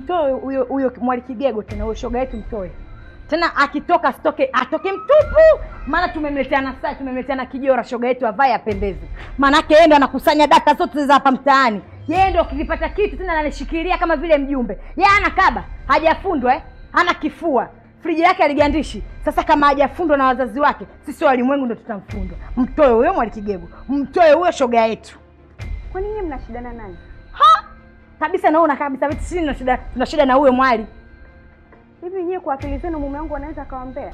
mtoe huyo huyo mwali kigego tena huyo shoga yetu mtoe tena akitoka asitoke atoke mtupu maana tumemletea na saa tumemletea na kijora shoga yetu avae apendeze maanake yeye ndo anakusanya data zote za hapa mtaani yeye ndo ukipata kitu tena analishikilia kama vile mjumbe yeye ana kaba hajafundwa eh? hana kifua friji yake aligandishi sasa kama hajafundwa na wazazi wake sisi walimwengu ndo tutamfundwa mtoe huyo mwali kigego mtoe huyo shoga yetu Kwani nyinyi mnashidana nani? ha kabisa naona kabisa vitu sisi tuna shida tuna shida na huyo mwali Hivi nyie kwa akili zenu mume wangu anaweza akawaambea?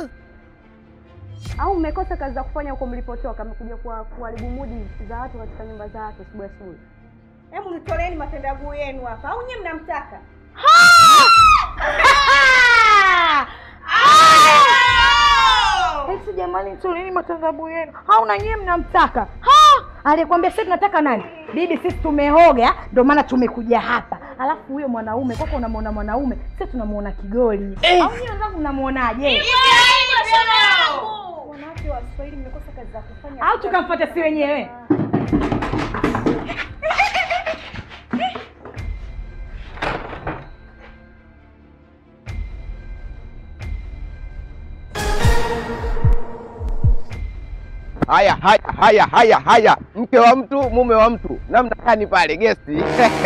Au mmekosa kazi za kufanya huko mlipotoka, mmekuja kuwa- kuharibu mudi za watu katika nyumba za watu asubuhi asubuhi? Hebu nitoleeni matendaguu yenu hapa, au nyie mnamtaka? Eti jamani, toleni matangazo yenu. Hauna nyie mnamtaka. Ha! Aliyekwambia sisi tunataka nani? Bibi, sisi tumehoga, ndio maana tumekuja hapa. Alafu huyo mwanaume kwako unamwona mwanaume, sisi tunamuona kigoli. Au nyie wenzangu mnamuonaje? Wanawake wa Kiswahili mmekosa kazi za kufanya. Au tukamfuata si wenyewe? Haya, haya, haya, haya, haya, mke wa mtu, mume wa mtu, namna gani pale gesti?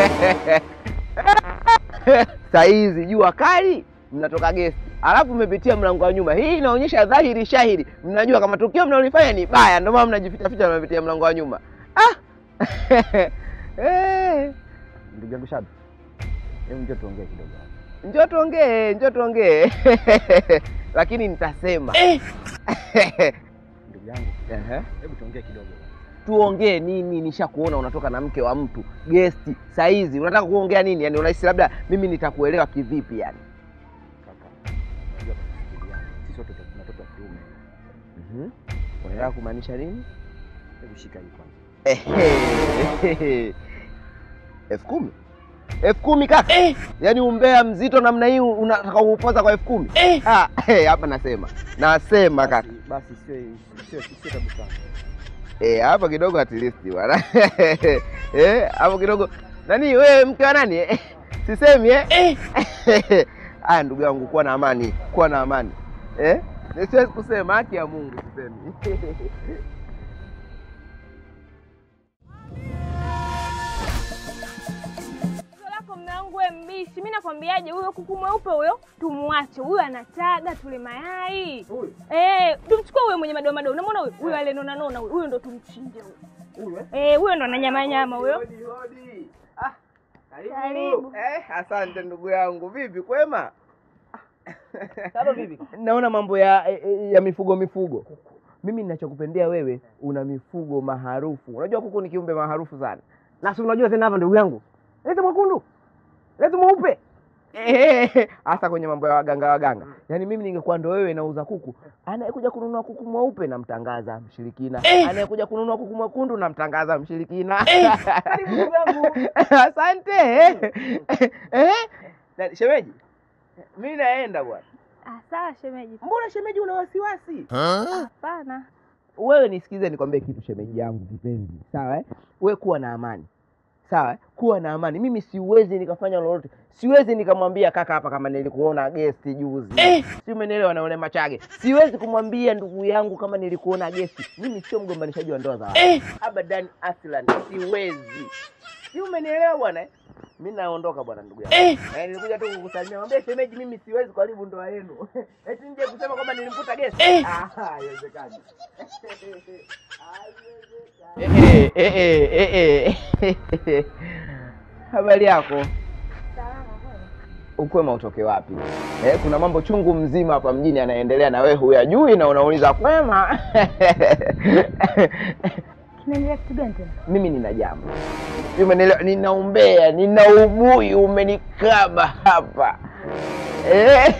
Saizi jua kali, mnatoka gesti, alafu mmepitia mlango wa nyuma. Hii inaonyesha dhahiri shahiri, mnajua kama tukio mnalolifanya ni baya, ndio maana mnajificha ficha, mnapitia mlango wa nyuma. Ah! Eh. Ndugu yangu Shabi, hebu njoo tuongee kidogo hapa. Njoo tuongee, njoo tuongee, lakini nitasema Ndugu yangu, Ehe. hebu tuongee kidogo. tuongee nini? Nishakuona unatoka na mke wa mtu gesti saizi, unataka kuongea nini? Yani unahisi labda mimi nitakuelewa kivipi? Yani Kaka, unajua tunafikiriana. Sisi wote tuna watoto wa kiume. Mhm. unataka kumaanisha nini? Hebu shika hii kwanza. Ehe. elfu kumi elfu kumi kaka, yaani umbea mzito namna hii unataka kuupoza kwa elfu kumi Ah, eh, hapa nasema nasema kaka Basi- Basi sio sio sio tabu sana. Eh, hapa kidogo at least bwana. Eh, hapo kidogo. Nani wewe mke wa nani? Eh, Sisemi eh? Aya ndugu yangu kuwa na amani, kuwa na amani. Eh? Nisiwezi kusema haki ya Mungu sisemi. Tatizo lako mume wangu we mbishi. Mimi nakwambiaje, huyo kuku mweupe huyo tumwache. Huyo anataga tule mayai. Eh, tumchukue huyo mwenye madoa madoa. Unamwona huyo? Huyo alenona nona huyo. Huyo ndo tumchinje huyo. Huyu eh? Eh, huyo ndo ananyama nyama huyo. Hodi, hodi. Ah, karibu. Karibu. Eh, asante ndugu yangu. Vipi kwema? Sasa vipi? Naona mambo ya ya mifugo mifugo. Mimi ninachokupendea wewe una mifugo maharufu. Unajua kuku ni kiumbe maharufu sana. Na si unajua tena hapa ndugu yangu. Lete mwekundu. Lete mweupe. Ehe, hasa kwenye mambo ya waganga waganga. Yaani mimi ningekuwa ndo wewe nauza kuku, anayekuja kununua kuku mweupe namtangaza mshirikina, anayekuja kununua kuku mwekundu namtangaza mshirikina. Karibu ndugu yangu. Asante. Eh? Na shemeji, mimi naenda bwana. Ah, sawa shemeji. Mbona shemeji una wasiwasi? Hapana. Wewe nisikize nikwambie kitu shemeji yangu kipenzi, sawa eh? Wewe kuwa na amani, sawa eh? Kuwa na amani. Mimi siwezi nikafanya lolote, siwezi nikamwambia kaka hapa kama nilikuona gesti juzi eh. Si umenielewa? Na ule Machage, siwezi kumwambia ndugu yangu kama nilikuona gesti. Mimi sio mgombanishaji wa ndoa za watu eh. Abadan aslan, siwezi. Si umenielewa bwana eh? Mi naondoka bwana, ndugu yangu eh. Eh, nilikuja tu kukusalimia, mwambie shemeji, mimi siwezi kuharibu ndoa yenu eti nje kusema kwamba nilimkuta gesti eh. Ah, haiwezekani. Eh, eh, eh, eh, eh. Habari yako? Ukwema utoke wapi? Eh, kuna mambo chungu mzima hapa mjini yanaendelea na wewe huyajui na unauliza kwema. Kinaendelea kitu gani tena? Mimi nina jambo. Umenielewa? Nina umbea, nina ubuyu umenikaba hapa. Eh,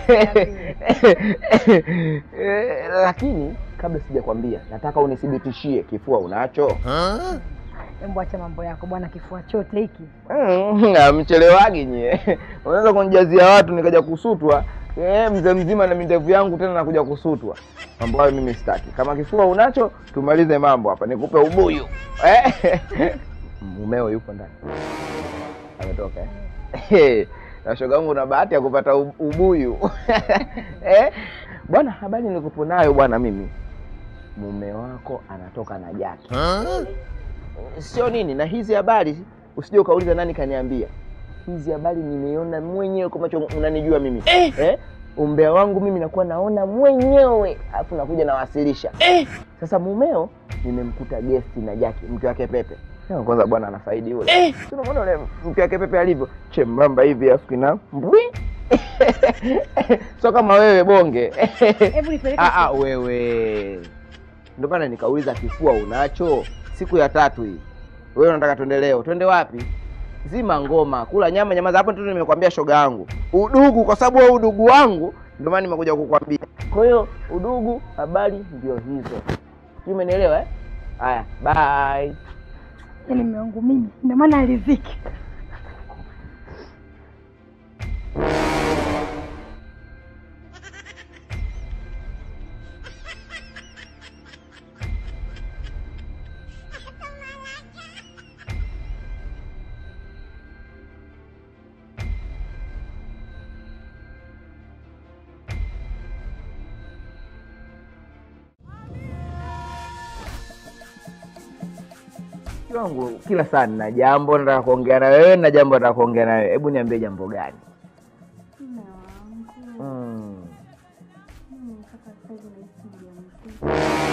eh, lakini kabla sijakwambia, nataka unithibitishie kifua unacho. Hebu acha mambo yako bwana, kifua chote hiki. Mm, Mchelewagi nyie, unaweza kunijazia watu nikaja kusutwa eh, mzee mzima na mindevu yangu tena nakuja kusutwa. Mambo hayo mimi sitaki. Kama kifua unacho, tumalize mambo hapa, nikupe ubuyu eh. Mumeo yupo ndani, ametoka eh? na shoga yangu una bahati ya kupata u- ubuyu eh? Bwana, habari nilikupo nayo bwana, mimi mume wako anatoka na Jaki sio nini, na hizi habari usije ukauliza nani kaniambia. Hizi habari nimeiona mwenyewe kwa macho, unanijua mimi eh. Eh? Umbea wangu mimi nakuwa naona mwenyewe, alafu nakuja nawasilisha eh. Sasa mumeo nimemkuta gesti na Jaki, mke wake Pepe. Sema kwanza bwana anafaidi yule eh. Unamwona yule mke wake Pepe alivyo chembamba hivi, alafu kina mbwi sio kama wewe bonge Hebu nipeleke Ah, ah, wewe ndio maana nikauliza kifua unacho siku ya tatu hii wewe unataka twende leo twende wapi zima ngoma kula nyama nyama za hapo tu nimekwambia shoga yangu udugu kwa sababu wewe udugu wangu ndio maana nimekuja kukwambia kwa hiyo udugu habari ndio hizo sijui umenielewa eh haya bye Yaani mume wangu mimi ndio maana aliziki. Mke wangu kila saa nina jambo nataka kuongea na wewe na jambo nataka kuongea na wewe hebu niambie jambo gani Mume wangu, mm. mimi mpaka sasa hivi nahisi mjamzito.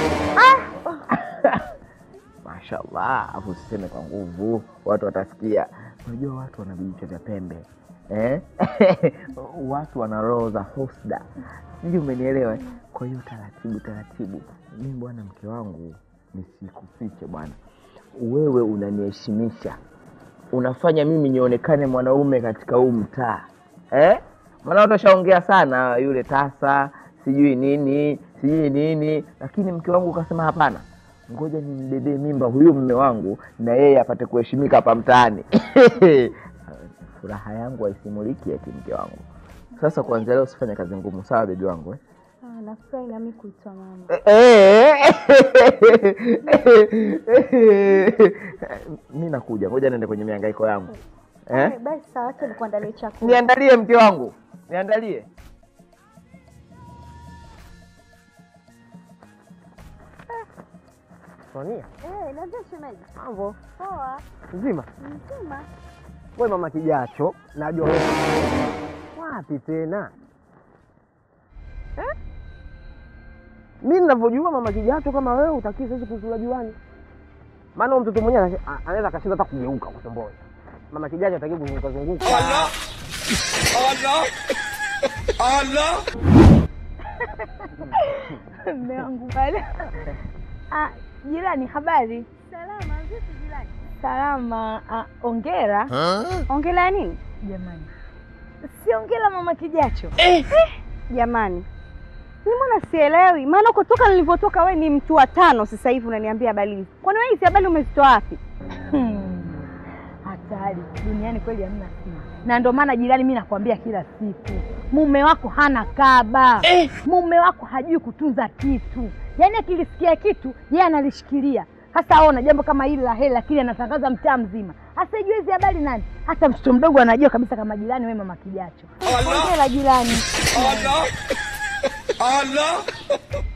Mashallah, afu usiseme kwa nguvu, watu watasikia. Unajua watu wana vijicho vya pembe eh? watu wana roho za husda, sijui umenielewa? eh? Kwa hiyo taratibu taratibu, mimi bwana, mke wangu, nisikufiche bwana, wewe unaniheshimisha, unafanya mimi nionekane mwanaume katika huu mtaa eh? Maana watu washaongea sana, yule tasa sijui nini sijui nini, lakini mke wangu ukasema hapana, ngoja nimbebee mimba huyu mme wangu na yeye apate kuheshimika hapa mtaani. Furaha yangu haisimuliki eti mke wangu. Sasa kuanzia leo usifanye kazi ngumu, sawa bebi wangu eh? Ah, nafurahi nami kuitwa mama. mi nakuja, ngoja niende kwenye mihangaiko yangu eh? Eh, Basi sawa, acha nikuandalie chakula. Niandalie mke wangu, niandalie. Sonia, Eh, niambie shemeji. mambo Poa, nzima. mzima. We mama kijacho, najua wewe wapi tena eh? Mi ninavyojua mama kijacho, kama wewe utakii saizi kuzula juani, maana huyo mtoto mwenyewe anashe- a- anaweza akashinda hata kugeuka kwa tumboni. Mama kijacho ataki kuzunguka zunguka. Mume wangu bado. Ah, jirani habari? Salama, vipi jirani? Salama. Ah, ongera Ongelea nini? jamani. Si ongera mama kijacho. Jamani. Mimi mbona sielewi? Maana kutoka nilivyotoka we ni mtu wa tano sasa hivi unaniambia habari hizi. Kwani wewe hizi habari umezitoa wapi? Hmm. Hatari duniani kweli hamna siri, na ndio maana jirani, mi nakwambia kila siku, mume wako hana kaba eh. Mume wako hajui kutunza kitu, yaani akilisikia kitu yeye analishikilia. Sasa ona jambo kama hili la hela, lakini anatangaza mtaa mzima. Hasa ijue hizi habari nani? Hata mtoto mdogo anajua kabisa kama jirani, we mama kijacho. Ongea la jirani.